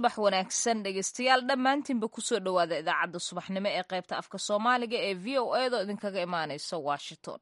subax wanaagsan dhegeystayaal dhammaantiinba kusoo dhowaada idaacadda subaxnimo ee qaybta afka soomaaliga ee v o edo idinkaga imaaneysa washington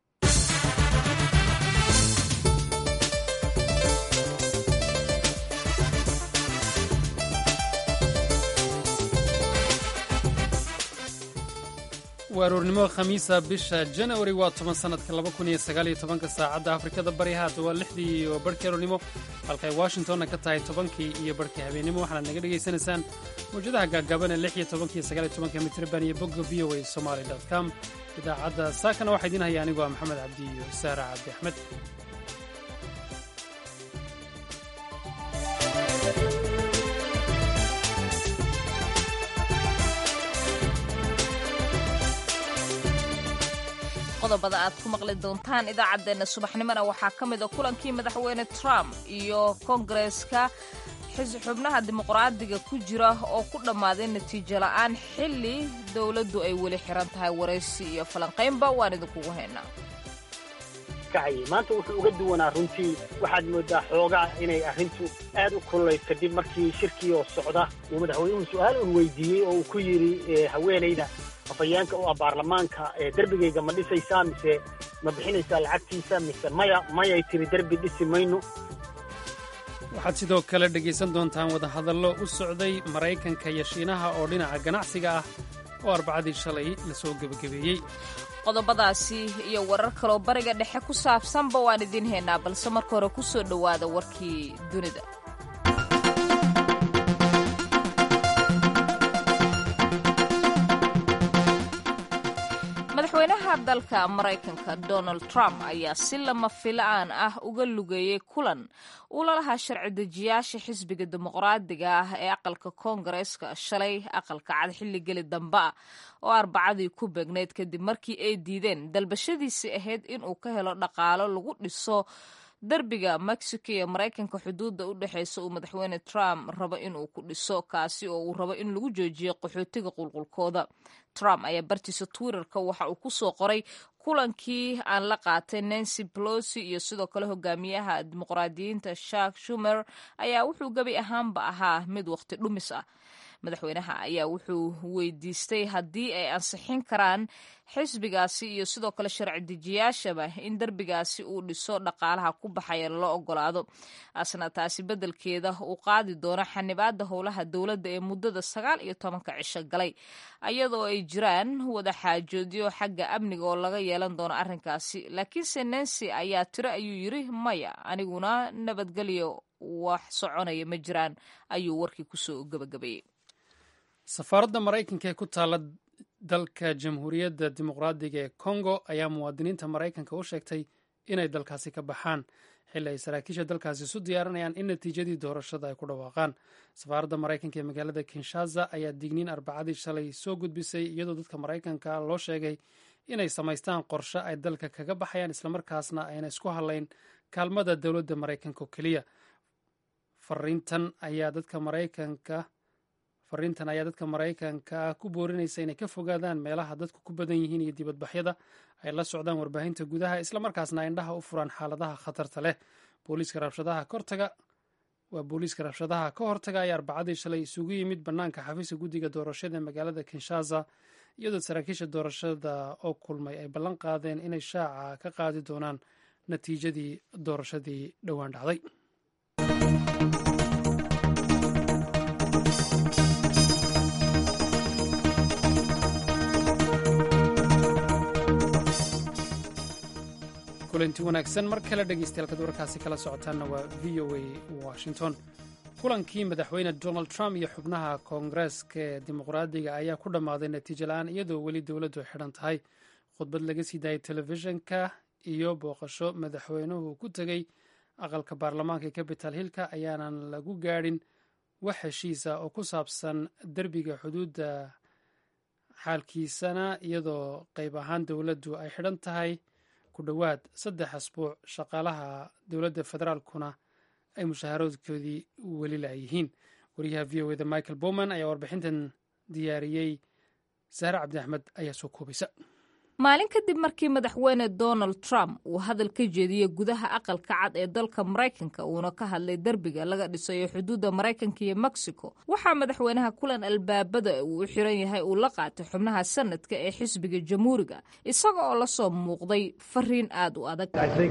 waa aroornimo khamiisa bisha janawari waa toban sanadka laba kun iyo sagaal iyo tobanka saacadda afrikada bari haata waa lixdii iyo barhkii aroornimo halkay washingtonna ka tahay tobankii iyo barhkii habeennimo waxaanaad naga dhegaysanaysaan mawjadaha gaagaaban ee lix iyo tobanka iyo sagaal iyo tobanka mitriban iyo bogga v o a somaali dot com idaacadda saakana waxaa idiin haya anigu waa maxamed cabdi iyo saara cabdi axmed qodobada aad ku maqli doontaan idaacaddeenna subaxnimona waxaa ka mid a kulankii madaxweyne trump iyo kongareska xubnaha dimuqraadiga ku jira oo ku dhammaaday natiijo la'aan xilli dowladdu ay weli xiran tahay waraysi iyo falanqaynba waan idinkugu haynaa maanta wuxuu uga duwanaa runtii waxaad moodaa xoogaa inay arrintu aad u kululayd kadib markii shirkii oo socda uu madaxweynuhu su'aal un weydiiyey oo uu ku yidhi haweenayda afayeenka u ah baarlamaanka derbigayga ma dhisaysaa mise ma bixinaysaa lacagtiisa mise maya mayay tiri derbi dhisi mayno waxaad sidoo kale dhegaysan doontaan wadahadallo u socday maraykanka iyo shiinaha oo dhinaca ganacsiga ah oo arbacadii shalay lasoo gebagabeeyey qodobadaasi iyo warar kaloo bariga dhexe ku saabsanba waan idiin haynaa balse marka hore ku soo dhowaada warkii dunida madaxweynaha dalka maraykanka donald trump ayaa si lama filaan ah uga lugeeyey kulan uu lalahaa sharci dejiyaasha xisbiga dimuqraadiga ah ee aqalka koongareeska shalay aqalka cad xilligeli dambe ah oo arbacadii ku beegnayd kadib markii ay diideen dalbashadiisii ahayd inuu ka helo dhaqaalo lagu dhiso derbiga mexico iyo maraykanka xuduudda u dhexeysa uu madaxweyne trump rabo inuu ku dhiso kaasi oo uu rabo in lagu joojiyo qaxootiga qulqulkooda trump ayaa bartiisa twitterka waxa uu ku soo qoray kulankii aan la qaatay nancy pelosi iyo sidoo kale hogaamiyaha dimuqraadiyiinta shark shumer ayaa wuxuu gebi ahaanba ahaa mid waqti dhumis ah madaxweynaha ayaa wuxuu weydiistay haddii ay ansixin karaan xisbigaasi iyo sidoo kale sharci dejiyaashaba in derbigaasi uu dhiso dhaqaalaha ku baxaya lala ogolaado asna taasi beddelkeeda uu qaadi doono xanibaada howlaha dowladda ee muddada sagaal iyo tobanka cisho galay iyadoo ay jiraan wada xaajoodyo xagga amniga oo laga yeelan doono arrinkaasi laakiinse nancy ayaa tiro ayuu yiri maya aniguna nabadgelyo wax soconaya ma jiraan ayuu warkii kusoo gabagabeeyey safaaradda maraykanka ee ku taalla dalka jamhuuriyadda dimuqraadiga ee kongo ayaa muwaadiniinta maraykanka u sheegtay inay dalkaasi ka baxaan xilli ay saraakiisha dalkaasi isu diyaarinayaan in natiijadii doorashada ay ku dhawaaqaan safaaradda maraykanka ee magaalada kinshaza ayaa digniin arbacadii shalay soo gudbisay iyadoo dadka maraykanka loo sheegay inay samaystaan qorshe ay dalka kaga baxayaan islamarkaasna ayna isku hadlayn kaalmada dowladda maraykanka oo keliya fariintan ayaa dadka maraykanka fariintan ayaa dadka maraykanka ku boorinaysa inay ka fogaadaan meelaha dadku ku badan yihiin iyo dibadbaxyada ay la socdaan warbaahinta gudaha islamarkaasna indhaha u furaan xaaladaha khatarta leh booliiska rabshadaha kortaga waa booliiska rabshadaha ka hortaga ayaa arbacadii shalay isugu yimid bannaanka xafiiska guddiga doorashada ee magaalada kinshaza iyadoo saraakiisha doorashada oo kulmay ay ballan qaadeen inay shaaca ka qaadi doonaan natiijadii doorashadii dhowaan dhacday kulanti wanaagsan mar kale dhegeystayaal warkaasi kala socotaanna waa v o a washington kulankii madaxweyne donald trump iyo xubnaha koongareeska ee dimuqraadiga ayaa ku dhammaaday natiijo la-aan iyadoo weli dowladdu ay xidhan tahay khudbad laga sii daayay telefishinka iyo booqasho madaxweynuhu ku tegey aqalka baarlamaanka ee capital hillka ayaanan lagu gaadhin wax heshiisa oo ku saabsan derbiga xuduudda xaalkiisana iyadoo qayb ahaan dowladdu ay xidhan tahay ku dhowaad saddex asbuuc shaqaalaha dowladda federaalkuna ay mushaharaadkoodii weli laayihiin wariyaha v o eda michael bowman ayaa warbixintan diyaariyey sahre cabdi axmed ayaa soo koobaysa maalin kadib markii madaxweyne donald trump uu hadal ka jeediyey gudaha aqalka cad ee dalka maraykanka uuna ka hadlay derbiga laga dhisayo xuduudda maraykanka iyo mexico waxaa madaxweynaha kulan albaabada uu u xiran yahay uu la qaatay xubnaha sanadka ee xisbiga jamhuuriga isaga oo la soo muuqday fariin aad u adag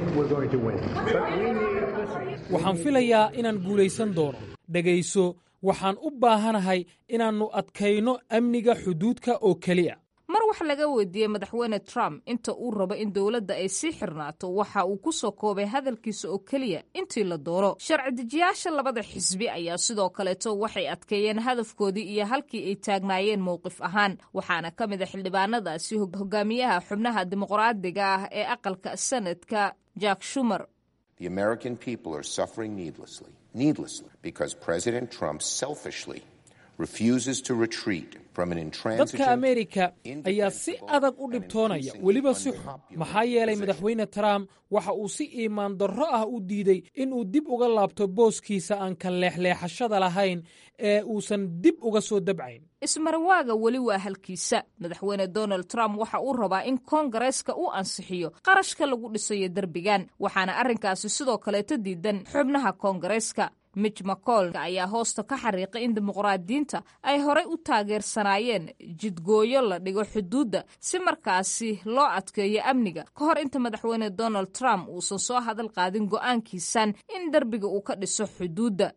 waxaan filayaa inaan guulaysan doono dhegayso waxaan u baahanahay inaannu adkayno amniga xuduudka oo keliya mar wax laga weydiiyey madaxweyne trump inta uu rabo in dowladda ay sii xirnaato waxa uu ku soo koobay hadalkiisa oo keliya intii la doono sharci dejiyaasha labada xisbi ayaa sidoo kaleeto waxay adkeeyeen hadafkoodii iyo halkii ay taagnaayeen mowqif ahaan waxaana ka mid a xildhibaanadaasi hogaamiyaha xubnaha dimuqraadiga ah ee aqalka sanadka jack shumer The American people are suffering needlessly, needlessly, because President Trump selfishly refuses to retreat from an intransigent. dadka ameerika ayaa si adag u dhibtoonaya weliba si xun maxaa yeelay madaxweyne trump waxa uu si iimaan darro ah u diiday inuu dib uga laabto booskiisa aan ka leexleexashada lahayn ee uusan dib uga soo dabcayn ismarawaaga weli waa halkiisa madaxweyne donald trump waxa uu rabaa in koongareeska uu ansixiyo qarashka lagu dhisayo derbigan waxaana arrinkaasi sidoo kaleeto diidan xubnaha koongareeska mitch mccol ayaa hoosta ka xariiqay in dimuqraadiyiinta ay horey u taageersanaayeen jidgooyo la dhigo xuduudda si markaasi loo adkeeyo amniga ka hor inta madaxweyne donald trump uusan soo hadal qaadin go'aankiisan in derbiga uu ka dhiso xuduudda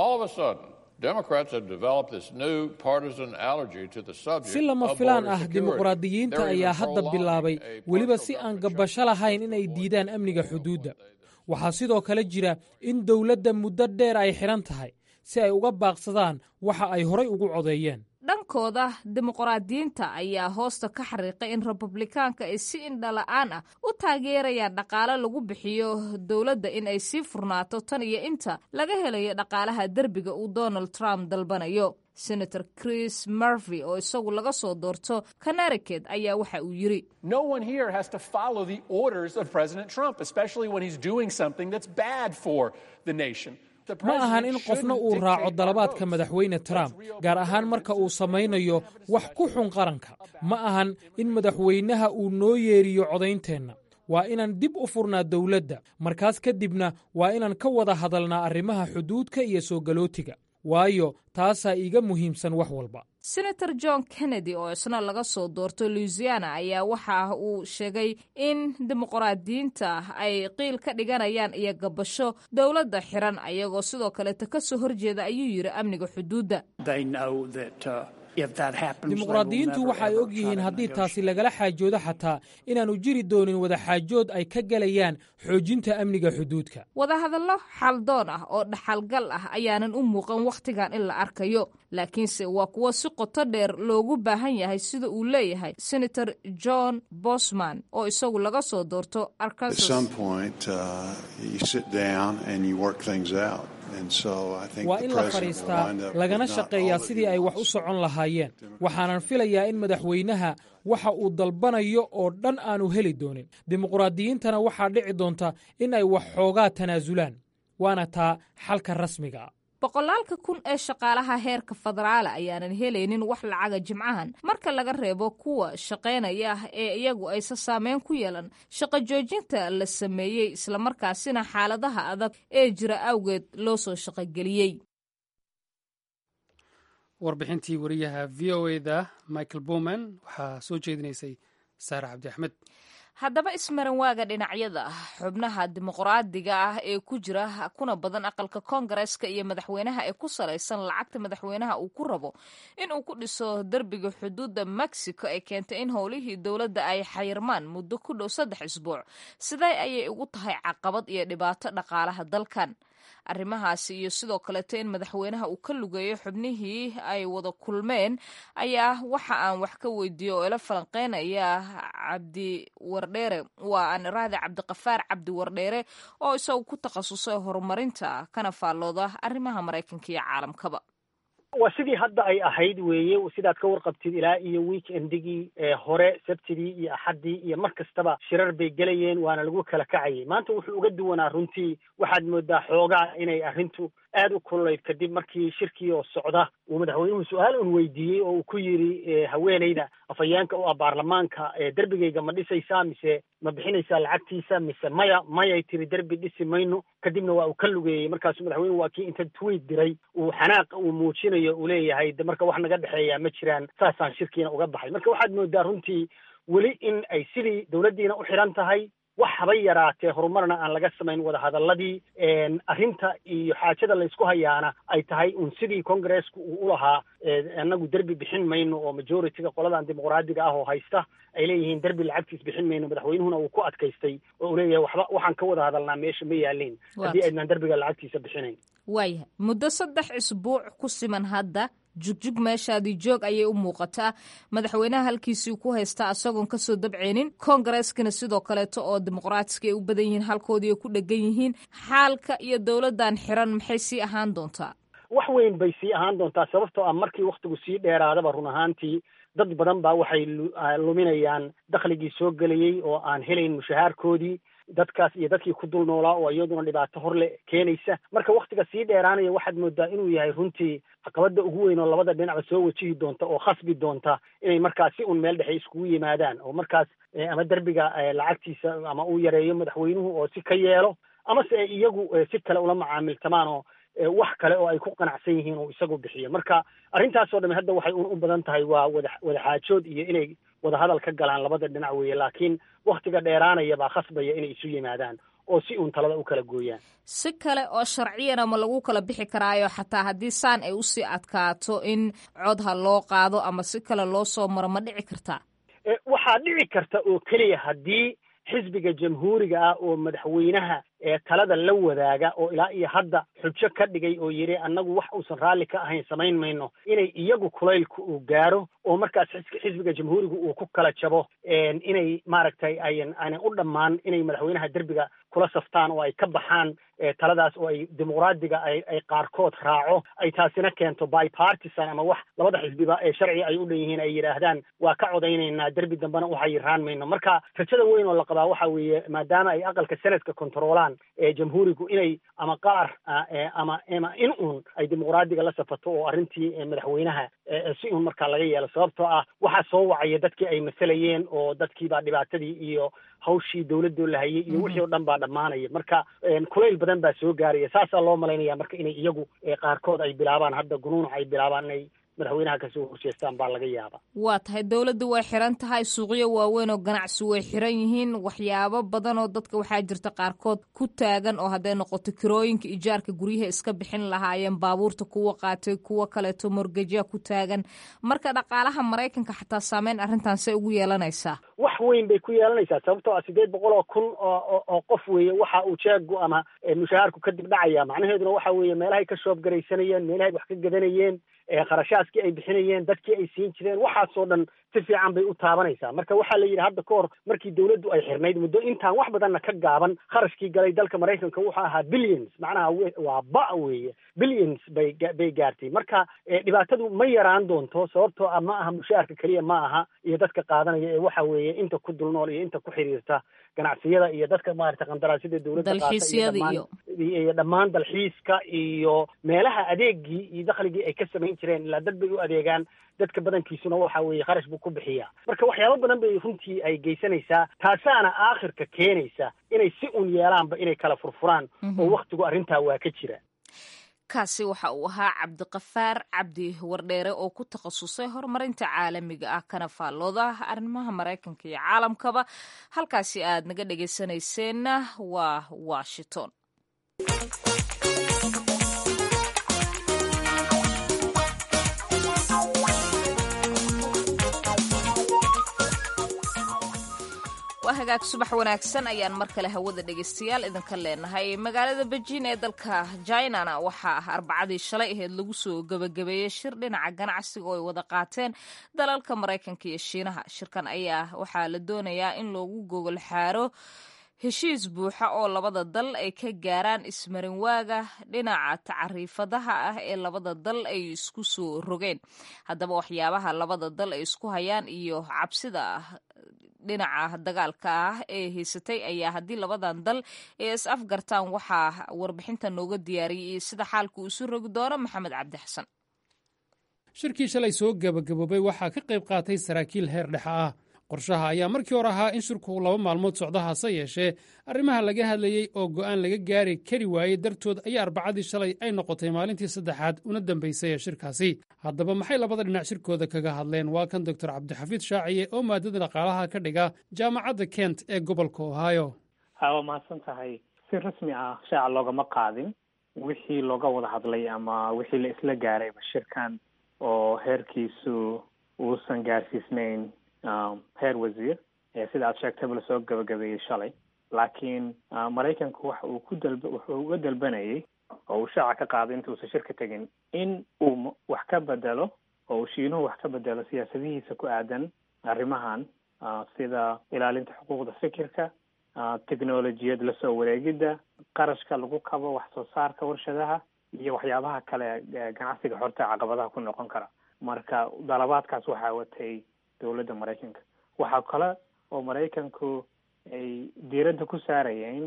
si lama filaan ah dimuqraadiyiinta ayaa hadda bilaabay weliba si aan gabasho lahayn inay diidaan amniga xuduudda waxaa sidoo kale jira in dowladda muddo dheer ay xidhan tahay si ay uga baaqsadaan waxa ay horay ugu codeeyeen dhankooda dimuqraadiyiinta ayaa hoosta ka xariiqay in republikaanka ay si indhala-aan ah u taageerayaan dhaqaale lagu bixiyo dowladda in ay sii furnaato tan iyo inta laga helayo dhaqaalaha derbiga uu donald trump dalbanayo senator chris murvy oo isagu laga soo doorto connecticut ayaa waxa uu yidhi ma ahan in qofna uu raaco dalabaadka madaxweyne trump gaar ahaan marka uu samaynayo wax ku xun qaranka ma ahan in madaxweynaha uu noo yeeriyo codaynteenna waa inaan dib u furnaa dowladda markaas kadibna waa inaan ka wada hadalnaa arrimaha xuduudka iyo soo galootiga waayo taasaa iiga muhiimsan wax walba senator john kennedy oo isna laga soo doorto louisiana ayaa waxa uu sheegay in dimuqraadiyiinta ay qiil ka dhiganayaan iyo gabasho dowladda xiran ayagoo sidoo kaleeta ka soo horjeeda ayuu yidhi amniga xuduudda dimuqraadiyiintu waxa ay og yihiin haddii taasi lagala xaajoodo xataa inaannu jiri doonin wadaxaajood ay ka gelayaan xoojinta amniga xuduudka wadahadallo xaldoon ah oo dhaxalgal ah ayaanan u muuqan wakhtigan in la arkayo laakiinse waa kuwo si qoto dheer loogu baahan yahay sida uu leeyahay senator john bosman oo isagu laga soo doorto waa in la fadhiistaa lagana shaqeeyaa sidii ay wax u socon lahaayeen waxaanan filayaa in madaxweynaha waxa uu dalbanayo oo dhan aanu heli doonin dimuqraadiyiintana waxaa dhici doonta in ay wax xoogaa tanaasulaan waana taa xalka rasmiga boqolaalka kun ee shaqaalaha heerka federaala ayaanan helaynin wax lacaga jimcahan marka laga reebo kuwa shaqaynaya ee iyagu aysa saameyn ku yeelan shaqo joojinta la sameeyey islamarkaasina xaaladaha adag ee jira awgeed loo soo shaqogeliyey warbixintii wariyaha v o eda michael bowman waxaa soo jeedinaysay saare cabdi axmed haddaba ismaranwaaga dhinacyada xubnaha dimuqraadiga ah ee ku jira kuna badan aqalka koongareeska iyo madaxweynaha ee ku salaysan lacagta madaxweynaha uu ku rabo in uu ku dhiso derbiga xuduudda mexico ee keentay in howlihii dowladda ay xayirmaan muddo ku dhow saddex isbuuc sidee ayay ugu tahay caqabad iyo dhibaato dhaqaalaha dalkan arrimahaasi iyo sidoo kaleeto in madaxweynaha uu ka lugeeyo xubnihii ay wada kulmeen ayaa waxa aan wax ka weydiiye oo ila falanqeynaya cabdi wardheere waa aan iraahda cabdiqafaar cabdi wardheere oo isagu ku takhasusay horumarinta kana faallooda arrimaha maraykanka iyo caalamkaba waa sidii hadda ay ahayd weeye sidaad ka warqabtid ilaa iyo weekendigii hore sabtidii iyo axaddii iyo mar kastaba shirar bay gelayeen waana lagu kala kacayay maanta wuxuu uga duwanaa runtii waxaad moodaa xoogaa inay arrintu aad u kululayd kadib markii shirkii oo socda uu madaxweynuhu su-aal un weydiiyey oo uu ku yidhi haweeneyda afhayeenka u ah baarlamaanka derbigayga ma dhisaysaa mise ma bixinaysaa lacagtiisa mise maya mayay tiri derbi dhisi mayno kadibna waa uu ka lugeeyey markaasuu madaxweynuhu waa kii inta tweet diray uu xanaaqa uu muujinayo uu leeyahay de marka wax naga dhexeeyaa ma jiraan saasaan shirkiina uga baxay marka waxaad moodaa runtii weli in ay sidii dowladdiina u xidhan tahay wax haba yaraatee horumarna aan laga samayn wadahadaladii arrinta iyo xaajada laysku hayaana ay tahay un sidii congresska uu ulahaa annagu derbi bixin mayno oo majority-ga qoladan dimuqraadiga ah oo haysta ay leeyihiin derbi lacagtiis bixin mayno madaxweynuhuna uu ku adkaystay oo uu leeyahay waxba waxaan ka wada hadalnaa meesha ma yaalin haddii aydnaan derbiga lacagtiisa bixinayn waayahay muddo saddex isbuuc ku siman hadda jugjug meeshaadii joog ayay u muuqataa madaxweynaha halkiisii ku haystaa isagoon kasoo dabceynin kongareskana sidoo kaleeto oo dimuqraatiska ay u badan yihiin halkoodii ay ku dhegan yihiin xaalka iyo dowladdan xiran maxay sii ahaan doontaa wax weyn bay sii ahaan doontaa sababtoo ah markii wakhtigu sii dheeraadaba run ahaantii dad badan baa waxay luminayaan dakhligii soo gelayey oo aan helayn mushahaarkoodii dadkaas iyo dadkii ku dul noolaa oo iyaduna dhibaato horle keenaysa marka waktiga sii dheeraanaya waxaad moodaa inuu yahay runtii caqabada ugu weyn oo labada dhinacba soo wajihi doonta oo khasbi doonta inay markaas si un meel dhexe iskugu yimaadaan oo markaas ama derbiga lacagtiisa ama uu yareeyo madaxweynuhu oo si ka yeelo amase ay iyagu si kale ula macaamiltamaan oo wax kale oo ay ku qanacsan yihiin oo isagu bixiyo marka arrintaasoo dhami hadda waxay un u badan tahay waa wada wadaxaajood iyo inay wadahadal ka galaan labada dhinac weeye laakiin waktiga dheeraanaya baa khasbaya inay isu yimaadaan oo si uun talada u kala gooyaan si kale oo sharciyana ma lagu kala bixi karaayo xataa haddii saan ay usii adkaato in codha loo qaado ama si kale loo soo maro ma dhici kartaa waxaa dhici karta oo keliya haddii xisbiga jamhuuriga ah oo madaxweynaha ee talada la wadaaga oo ilaa iyo hadda xujo ka dhigay oo yidhi annagu wax uusan raalli ka ahayn samayn mayno inay iyagu kulaylka uu gaaro oo markaas xisbiga jamhuuriga uu ku kala jabo inay maaragtay ayan aanay u dhammaan inay madaxweynaha derbiga kula saftaan oo ay ka baxaan taladaas oo ay dimuqraadiga ay ay qaarkood raaco ay taasina keento bipartisan ama wax labada xisbiba ee sharci ay u dhan yihiin ay yidhaahdaan waa ka codaynaynaa derbi dambena waxayiraan mayno marka rajada weyn oo la qabaa waxa weeye maadaama ay aqalka senadka controlaan ee jamhuurigu inay ama qaar ama ama in uun ay dimuqraadiga la safato oo arrintii madaxweynaha si uun markaa laga yeelo sababtoo ah waxaa soo wacaya dadkii ay masalayeen oo dadkiibaa dhibaatadii iyo hawshii dowladoo la hayay iyo wixii o dhan baa dhammaanaya marka kulayl badan baa soo gaaraya saasaa loo malaynaya marka inay iyagu qaarkood ay bilaabaan hadda gunuunac ay bilaabaan inay madaxweynaha kasoo horjeestaan baa laga yaaba waa tahay dowladda way xiran tahay suuqyo waaweyn oo ganacsi way xiran yihiin waxyaabo badan oo dadka waxaa jirta qaarkood ku taagan oo hadday noqoto kirooyinka ijaarka guryaha iska bixin lahaayeen baabuurta kuwa qaatay kuwa kaleeto morgejya ku taagan marka dhaqaalaha maraykanka xataa saameyn arrintan say ugu yeelanaysaa wax weyn bay ku yeelanaysaa sababtoo ah sideed boqol oo kun oo oo qof weeye waxa uu jeegu ama mushahaarku kadib dhacaya macnaheeduna waxa weeye meelahay ka shoob garaysanayeen meelahay wax ka gadanayeen kharashaaskii ay bixinayeen dadkii ay siin jireen waxaasoo dhan si fiican bay u taabanaysaa marka waxaa la yidhi hadda ka hor markii dowladdu ay xirnayd muddo intaan wax badanna ka gaaban kharashkii galay dalka maraykanka wuxuu ahaa billions macnaha waa ba weeye billions bay bay gaartay marka dhibaatadu ma yaraan doonto sababtoo ah ma aha mushaharka keliya ma aha iyo dadka qaadanaya ee waxa weeye inta ku dulnool iyo inta ku xiriirta ganacsiyada iyo dadka maarata qandaraasyada dowladda iyo dhammaan dalxiiska iyo meelaha adeegii iyo dakhligii ay ka samayn jireen ilaa dad bay u adeegaan dadka badankiisuna waxa weeye kharash buu ku bixiyaa marka waxyaabo badan bay runtii ay geysanaysaa taasaana aakhirka keenaysa inay si un yeelaanba inay kala furfuraan oo waktigu arrintaa waa ka jira kaasi waxa uu ahaa cabdiqafaar cabdi wardheere oo ku takhasusay horumarinta caalamiga ah kana faallooda arrimaha maraykanka iyo caalamkaba halkaasi aad naga dhegaysanayseena waa washington waa hagaag subax wanaagsan ayaan mar kale hawada dhegaystayaal idinka leenahay magaalada bejiin ee dalka jinana waxaa ah arbacadii shalay aheyd lagu soo gebagabeeyey shir dhinaca ganacsiga oo ay wada qaateen dalalka maraykanka iyo shiinaha shirkan ayaa waxaa la doonayaa in loogu gogol xaaro heshiis buuxa oo labada dal ay ka gaaraan ismarinwaaga dhinaca tacariifadaha ah ee labada dal ay isku soo rogeen haddaba waxyaabaha labada dal ay isku hayaan iyo cabsida dhinaca dagaalka ah ee haysatay ayaa haddii labadan dal ee is afgartaan waxaa warbixinta nooga diyaariyay sida xaalku isu rogi doono maxamed cabdi xasan shirkii shalay soo gebagaboobay waxaa ka qayb qaatay saraakiil heer dhexe ah qorshaha ayaa markii hore ahaa in shirku laba maalmood socdo hase yeeshee arrimaha laga hadlayey oo go'aan laga gaari kari waayey dartood ayaa arbacadii shalay ay noqotay maalintii saddexaad una dambaysay ee shirkaasi haddaba maxay labada dhinac shirkooda kaga hadleen waa kan doctor cabdixafiid shaaciye oo maadada dhaqaalaha ka dhiga jaamacadda kent ee gobolka ohio waa mahadsan tahay si rasmi ah shaaca loogama qaadin wixii looga wada hadlay ama wixii la isla gaarayba shirkan oo heerkiisu uusan gaarsiisnayn heer wasiir sida aad sheegtayba lasoo gabagabeeyey shalay laakiin maraykanku waxa uu ku dalba wuxuu uga dalbanayay oo uu shaaca ka qaaday intuusan shirka tegin in uu wax ka bedelo oo uu shiinuhu wax ka bedelo siyaasadihiisa ku aadan arrimahan sida ilaalinta xuquuqda fikirka technolojiyad lasoo wareegidda qarashka lagu kabo wax soo saarka warshadaha iyo waxyaabaha kale ganacsiga xorta caqabadaha ku noqon kara marka dalabaadkaas waxaa watay dowladda maraykanka waxaa kale oo maraykanku ay diiradda ku saarayeen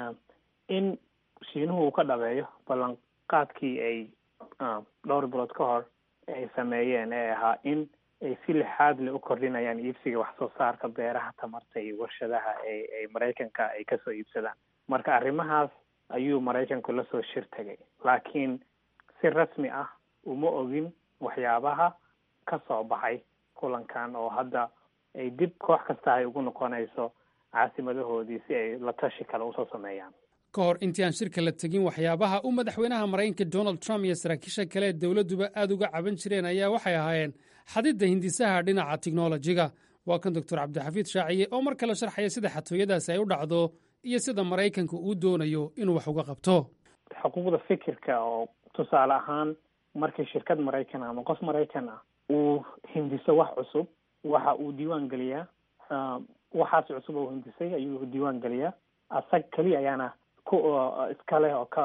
in shiinuhu uu ka dhabeeyo ballanqaadkii ay dhowr bilood ka hor ay sameeyeen ee ahaa in ay si lixaad le u kordhinayaan iibsiga wax soo saarka beeraha tamarta iyo warshadaha ee ay maraykanka ay kasoo iibsadaan marka arrimahaas ayuu maraykanku lasoo shir tegay laakiin si rasmi ah uma ogin waxyaabaha ka soo baxay kulankan oo hadda ay dib koox kasta ay ugu noqonayso caasimadahoodii si ay la tashi kale usoo sameeyaan ka hor intii aan shirka la tegin waxyaabaha uu madaxweynaha maraykanka donald trump iyo saraakiisha kale dowladduba aad uga caban jireen ayaa waxay ahaayeen xadidda hindisaha dhinaca tiknolojiga waa kan doctor cabdixafiid shaaciye oo mar kale sharxaya sida xatooyadaasi ay u dhacdo iyo sida maraykanka uu doonayo inuu wax uga qabto xuquuqda fikirka oo tusaale ahaan markii shirkad maraykan ama qof maraykan ah uu hindiso wax cusub waxa uu diiwaan geliyaa waxaas cusub oo hindisay ayuu diiwaan geliyaa asag keliya ayaana ku iska leh oo ka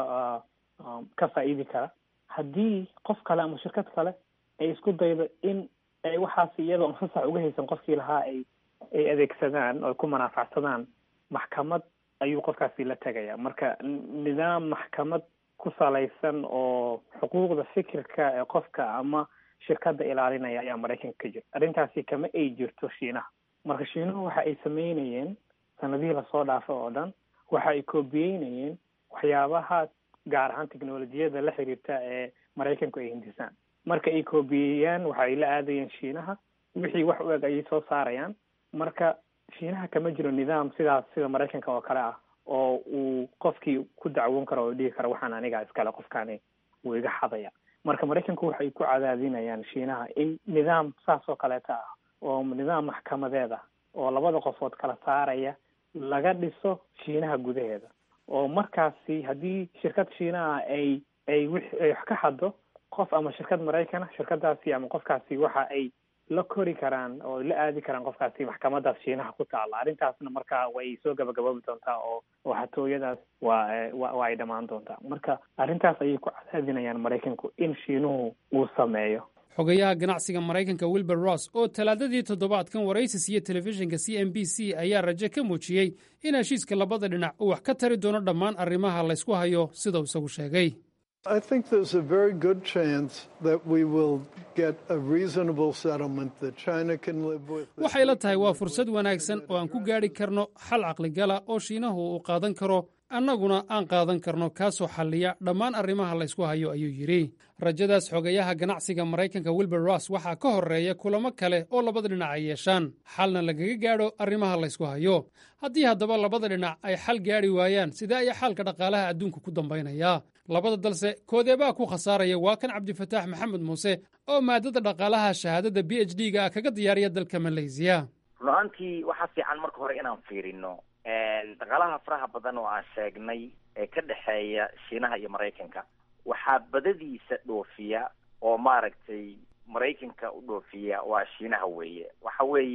ka faa'iidi kara haddii qof kale ama shirkad kale ay isku daydo in ay waxaas iyadoo fasax uga haysan qofkii lahaa ay ay adeegsadaan oo ku manaafacsadaan maxkamad ayuu qofkaasi la tegaya marka nidaam maxkamad ku salaysan oo xuquuqda fikirka ee qofka ama shirkadda ilaalinaya ayaa maraykanka ka jira arrintaasi kama ay jirto shiinaha marka shiinuhu waxa ay sameynayeen sanadihii lasoo dhaafay oo dhan waxa ay koobiyeynayeen waxyaabaha gaar ahaan technolojiyada la xiriirta ee maraykanku ay hindisaan marka ay koobiyeeyaan waxa ay la aadayeen shiinaha wixii wax u eg ayay soo saarayaan marka shiinaha kama jiro nidaam sidaas sida maraykanka oo kale ah oo uu qofkii ku dacwoon karo oo dhihi karo waxaan anigaa iskale qofkaani wuu iga xadaya marka maraykanku waxay ku cadaadinayaan shiinaha in nidaam saas oo kaleeta ah oo nidaam maxkamadeed ah oo labada qofood kala saaraya laga dhiso shiinaha gudaheeda oo markaasi haddii shirkad shiinaha ay ay wi ay wax ka xaddo qof ama shirkad maraykana shirkadaasi ama qofkaasi waxa ay la kori karaan oo la aadi karaan qofkaasi maxkamadaas shiinaha ku taalla arrintaasna marka way soo gabagaboobi doontaa oo oo xatooyadaas waa wa waa ay dhammaan doontaa marka arrintaas ayay ku cadaadinayaan maraykanku in shiinuhu uu sameeyo xogayaha ganacsiga maraykanka wilbur ross oo talaadadii toddobaadkan waraysi siiye telefishinka c n b c ayaa raje ka muujiyey in heshiiska labada dhinac uu wax ka tari doono dhammaan arrimaha laysku hayo sida uu isagu sheegay I think there's a very good chance that we will get a reasonable settlement that China can live with. waxay la tahay waa fursad wanaagsan oo aan ku gaadhi karno xal caqligala oo shiinahu uu qaadan karo annaguna aan qaadan karno kaasoo xalliya dhammaan arrimaha laysku hayo ayuu yidhi rajadaas xogayaha ganacsiga maraykanka wilbur ross waxaa ka horreeya kulamo kale oo labada dhinac ay yeeshaan xalna lagaga gaadho arrimaha laysku hayo haddii haddaba labada dhinac ay xal gaadhi waayaan sidee ayaa xaalka dhaqaalaha adduunka ku dambaynaya labada dalse koodeebaa ku khasaaraya waa kan cabdifataax maxamed muuse oo maadada dhaqaalaha shahaadada b h d ga ah kaga diyaariya dalka malaysiya run ahaantii waxaa fiican marka hore inaan fiirino dhaqaalaha faraha badan oo aan sheegnay ee ka dhexeeya shiinaha iyo maraykanka waxaa badadiisa dhoofiya oo maaragtay maraykanka u dhoofiya waa shiinaha weeye waxa weeye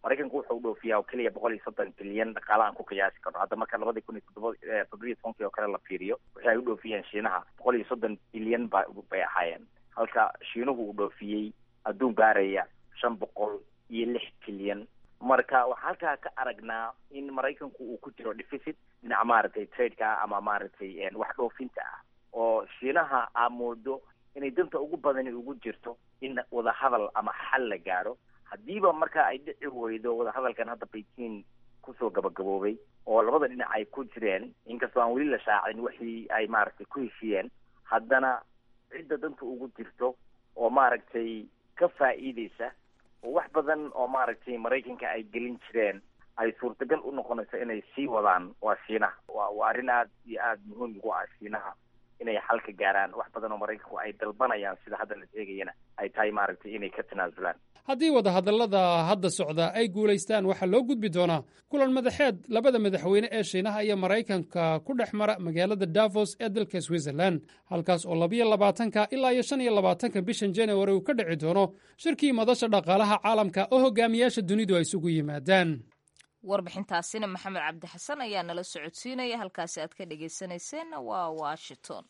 maraykanku wuxuu dhoofiyaa oo keliya boqol iyo soddon bilyan dhaqaala aan ku qiyaasi karno hadda marka labadii kun iyo toddoba toddobiyo tobankii oo kale la fiiriyo wixii ay u dhoofiyeen shiinaha boqol iyo soddon bilyan ba bay ahaayeen halka shiinuhu uu dhoofiyey adduun gaaraya shan boqol iyo lix bilyan marka waxaa halkaa ka aragnaa in maraykanku uu ku jiro deficit dhinaca maaragtay tradeka ama maaragtay wax dhoofinta ah oo shiinaha aa moodo inay danta ugu badani ugu jirto in wadahadal ama xal la gaaro haddiiba marka ay dhici weydo wadahadalkan hadda beijing kusoo gabagaboobay oo labada dhinac ay ku jireen inkastoo aan weli la shaacin wixii ay maaragtay ku heshiyeen haddana cidda danta ugu jirto oo maaragtay ka faa'iideysa oo wax badan oo maaragtay maraykanka ay gelin jireen ay suurtagal u noqonayso inay sii wadaan waa shiinaha wa waa arrin aad iyo aada muhiim ugu ah shiinaha inay xal ka gaaraan wax badan oo maraykanku ay dalbanayaan sida hadda la sheegayana ay tahay maaragtay inay ka tanaasulaan haddii wadahadallada hadda socda ay guulaystaan waxaa loo gudbi doonaa kulan madaxeed labada madaxweyne ee shiinaha iyo maraykanka ku dhex mara magaalada davos ee dalka switzerland halkaas oo labiyo labaatanka ilaa iyo shan iyo labaatanka bishan january uu ka dhici doono shirkii madasha dhaqaalaha caalamka oo hogaamiyaasha dunidu ay isugu yimaadaan warbixintaasina maxamed cabdi xasan ayaa nala socodsiinaya halkaasi aad ka dhegaysanayseena waa washington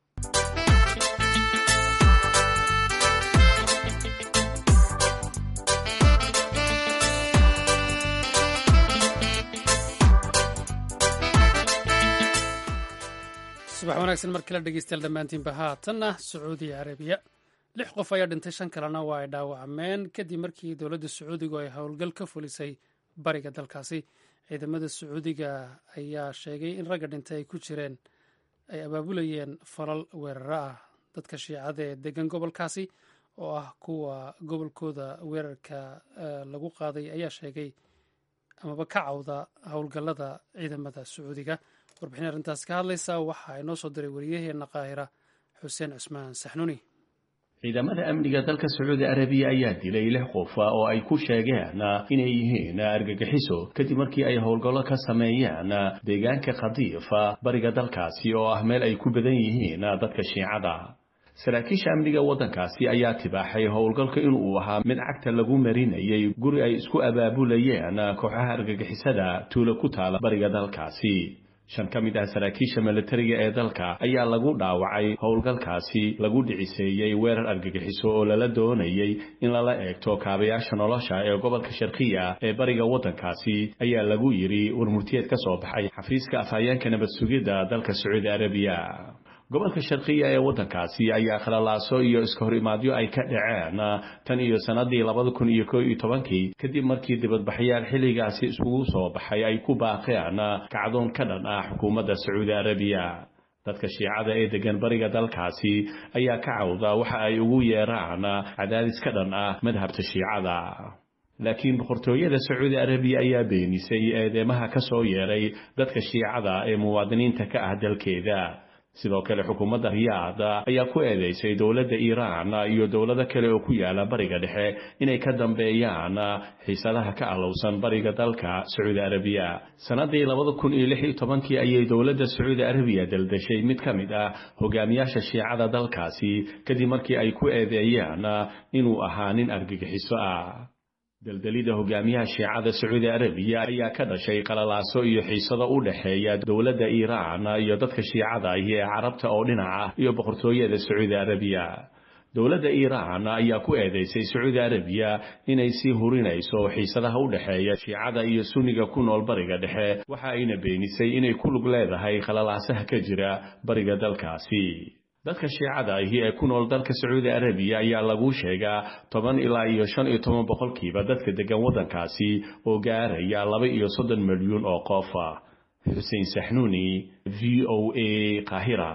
subax wanaagsan mar kale dhegeystayaal dhammaantiinba haatanna sacuudi carabiya lix qof ayaa dhintay shan kalena waa ay dhaawacmeen kadib markii dowladda sacuudigu ay howlgal ka fulisay bariga dalkaasi ciidamada sacuudiga ayaa sheegay in ragga dhintay ay ku jireen ay abaabulayeen falal weeraro ah dadka shiicada ee degan gobolkaasi oo ah kuwa gobolkooda weerarka lagu qaaday ayaa sheegay amaba ka cawda howlgallada ciidamada sacuudiga warbixin arrintaas ka hadlaysa waxa ay noo soo diray wariyaheena qaahira xuseen cusmaan saxnuuni ciidamada amniga dalka sacuudi arabiya ayaa dilay lix qof oo ay ku sheegeen inay yihiin argagixiso kadib markii ay howlgallo ka sameeyeen deegaanka khadiifa bariga dalkaasi oo ah meel ay ku badan yihiin dadka shiicada saraakiisha amniga waddankaasi ayaa tibaaxay howlgalka inuu ahaa mid cagta lagu marinayay guri ay isku abaabulayeen kooxaha argagixisada tuulo ku taala bariga dalkaasi shan ka mid ah saraakiisha milatariga ee dalka ayaa lagu dhaawacay howlgalkaasi lagu dhiciseeyey weerar argagixiso oo lala doonayay in lala eegto kaabayaasha nolosha ee gobolka sharkiya ee bariga waddankaasi ayaa lagu yidhi warmurtiyeed ka soo baxay xafiiska afhayeenka nabad sugidda dalka sacuudi arabiya gobolka sharkiya ee waddankaasi ayaa khalalaaso iyo iska hor imaadyo ay ka dhaceen tan iyo sannadii labada kun iyo koo iyo tobankii kadib markii dibadbaxyaal xilligaasi iskugu soo baxay ay ku baaqeen kacdoon ka dhan ah xukuumadda sacuudi arabiya dadka shiicada ee degan bariga dalkaasi ayaa ka cawda waxa ay ugu yeeraan cadaadis ka dhan ah madhabta shiicada laakiin boqortooyada sacuudi arabiya ayaa beenisay eedeymaha ka soo yeeray dadka shiicada ee muwaadiniinta ka ah dalkeeda sidoo kale xukuumadda riyaada ayaa ku eedeysay dowladda iiraan iyo dowlado kale oo ku yaala bariga dhexe inay ka dambeeyaan xiisadaha ka alowsan bariga dalka sacuudi arabiya sannadii labada kun iyo lix iyo tobankii ayay dowladda sacuudi arabiya daldashay mid ka mid ah hogaamiyaasha shiicada dalkaasi kadib markii ay ku eedeeyeen inuu ahaa nin argagixiso ah daldalida hogaamiyaha shiicada sacuudi arabiya ayaa ka dhashay qalalaaso iyo xiisado u dhexeeya dowladda iiraan iyo dadka shiicada ahi ee carabta oo dhinaca iyo boqortooyada sacuudi arabiya dowladda iiraan ayaa ku eedeysay sacuudi arabiya inay sii hurinayso xiisadaha u dhexeeya shiicada iyo sunniga ku nool bariga dhexe waxa ayna beenisay inay ku lug leedahay qalalaasaha ka jira bariga dalkaasi dadka shiicada ahi ee ku nool dalka sacuudi arabiya ayaa lagu sheegaa toban ilaa iyo shan iyo toban boqolkiiba dadka degan waddankaasi oo gaaraya laba iyo soddon milyuun oo qof xuseen saxnuuni v o a qaahira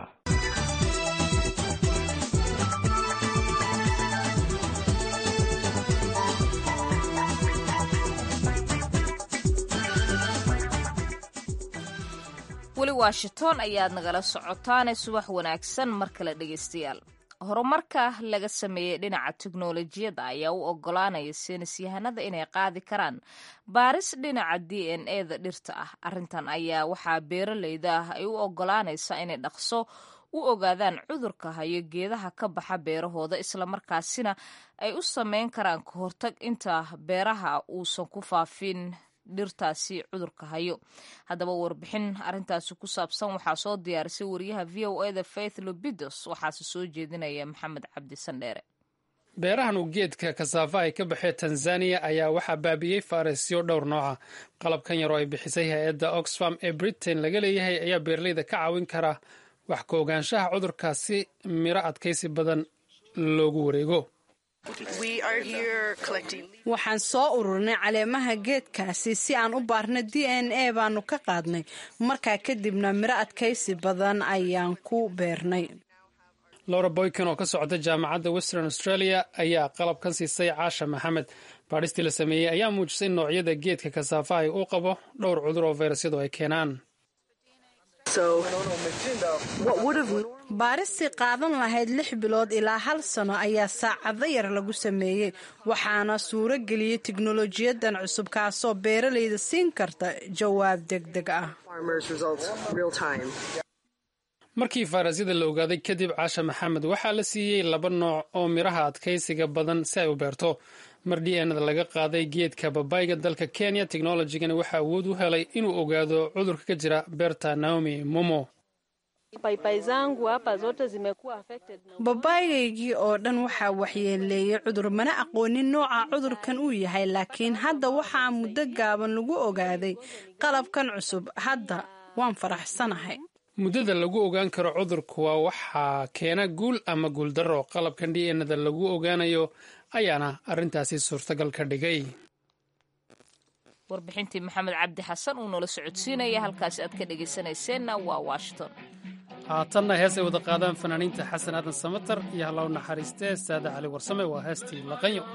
weli washington ayaad nagala socotaane subax wanaagsan mar kale dhegaystayaal horumarka laga sameeyey dhinaca teknolojiyadda ayaa u ogolaanaya saynisyahanada inay qaadi karaan baaris dhinaca d n e da dhirta ah arrintan ayaa waxaa beeraleyda ah ay u ogolaanaysaa inay dhaqso u ogaadaan cudurka hayo geedaha ka baxa beerahooda islamarkaasina ay u sameyn karaan ka hortag inta beeraha uusan ku faafin dhirtaasi cudurka hayo haddaba warbixin arintaasi ku saabsan waxaa soo diyaarisay wariyaha v o eda faith lobidos waxaase soo jeedinaya maxamed cabdi sandheere beerahan uu geedka kasaafa ay ka baxee tanzaniya ayaa waxaa baabi'iyey faaresyo dhowr nooca qalabkan yaroo ay bixisay hay-adda oxfam ee britain laga leeyahay ayaa beeraleyda ka caawin kara wax ka ogaanshaha cudurkaasi miro adkaysi badan loogu wareego waxaan soo ururinay caleemaha geedkaasi si aan u baarna d n a baanu ka qaadnay markaa kadibna miro adkaysi badan ayaan ku beernay lowra boykan oo ka socda jaamacadda western australia ayaa qalabkan siisay caasha maxamed baadhistii la sameeyey ayaa muujisay noocyada geedka kasaafahay uu qabo dhowr cudur oo fayrasyadu ay keenaan baaristii qaadan lahayd lix bilood ilaa hal sano ayaa saacado yar lagu sameeyey waxaana suuro geliyey tiknolojiyadan cusub kaasoo beeralayda siin karta jawaab degdeg ah markii fayrasyada la ogaaday kadib caasha maxamed waxaa la siiyey laba nooc oo miraha adkaysiga badan si ay u beerto mar d nada laga qaaday geedka babayga dalka kenya teknolojigani waxaa awood u helay inuu ogaado cudurka ka jira beerta naomi momo babaygaygii oo dhan waxaa waxyeeleeyey cudur mana aqoonin nooca cudurkan uu yahay laakiin hadda waxaa muddo gaaban lagu ogaaday qalabkan cusub hadda waan faraxsanahay muddada lagu ogaan karo cudurku waa waxaa keena guul ama guuldarro qalabkan d nada lagu ogaanayo ayaana arrintaasi suurtagal ka dhigay warbixintii maxamed cabdi xasan uu noola socodsiinaya halkaasi aad ka dhegaysanayseena waa washington haatanna hees ay wada qaadaan fanaaniinta xasan aadan samatar iyo hallaw naxariistee saade cali warsame waa heestii laqanyo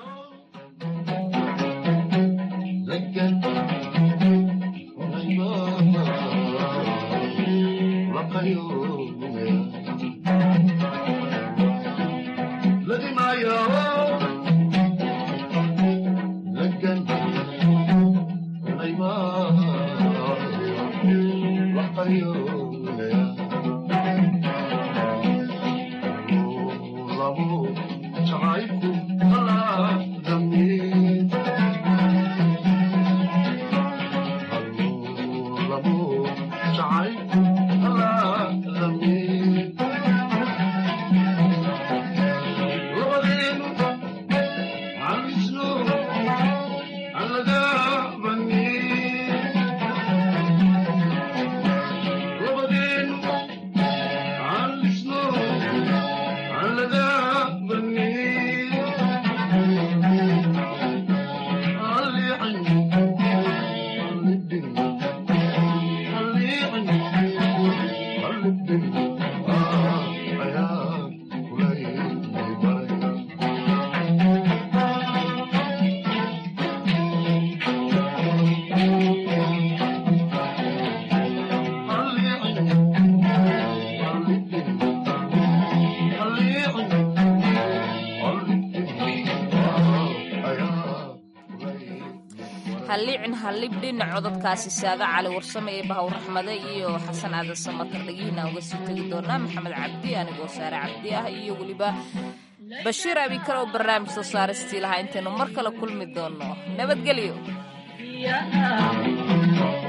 halliicin hallibdhin cododkaasi saada cali warsame ee bahaw raxmade iyo xasan aadan samatar dhagihiina uga sii tegi doonaa maxamed cabdi anigoo saare cabdi ah iyo weliba bashiir abikar oo barnaamij soo saaristii lahaa intaynu mar kale kulmi doonno nabadgelyo